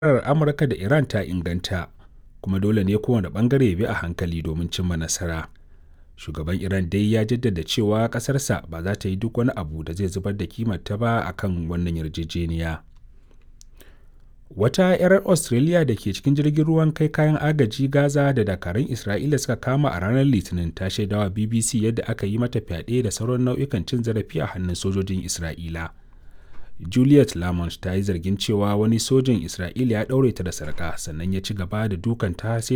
Amurka da Iran ta inganta, kuma dole ne kowane ɓangare ya bi a hankali domin cimma nasara. Shugaban Iran dai ya jaddada cewa ƙasarsa ba za ta yi duk wani abu da zai zubar da kimarta ba a kan wannan yarjejeniya. Wata 'yar Australia da ke cikin jirgin ruwan kai kayan agaji Gaza da dakarun Isra'ila suka kama a ranar Litinin ta shaidawa BBC yadda aka yi mata fyaɗe da sauran nau'ikan cin zarafi a hannun sojojin Isra'ila. Juliet Lamont ta yi zargin cewa wani sojin Isra'ila ya ɗaure ta da sarƙa sannan ya ci gaba da dukanta sai